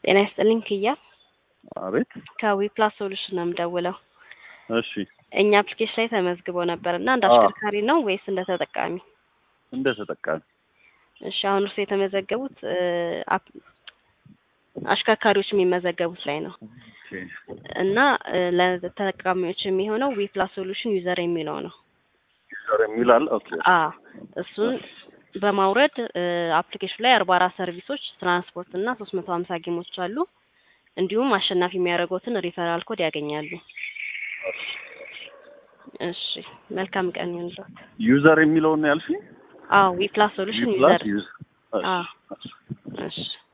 ጤና ይስጥልኝ ክያ አቤት። ከዊፕላስ ሶሉሽን ነው የምደውለው። እሺ እኛ አፕሊኬሽን ላይ ተመዝግቦ ነበር እና እንደ አዎ። አሽከርካሪ ነው ወይስ እንደ ተጠቃሚ? እንደ ተጠቃሚ እሺ አሁን እርሱ የተመዘገቡት እ፣ አፕ- አሽከርካሪዎች የሚመዘገቡት ላይ ነው ኦኬ። እና እ፣ ለተጠቃሚዎች የሚሆነው ዊፕላስ ሶሉሽን ዩዘር የሚለው ነው። ዩዘር የሚላል ኦኬ። አ እሱን በማውረድ አፕሊኬሽን ላይ አርባ አራት ሰርቪሶች ትራንስፖርት እና ሶስት መቶ ሀምሳ ጌሞች አሉ። እንዲሁም አሸናፊ የሚያደርጉትን ሪፈራል ኮድ ያገኛሉ። እሺ መልካም ቀን ይሁንልዎት። ዩዘር የሚለውን ነው ያልሽኝ? አዎ ዊፕላስ ሶሉሽን ዩፕላስ ዩዘር ዩዝ አ እሺ፣ እሺ። እሺ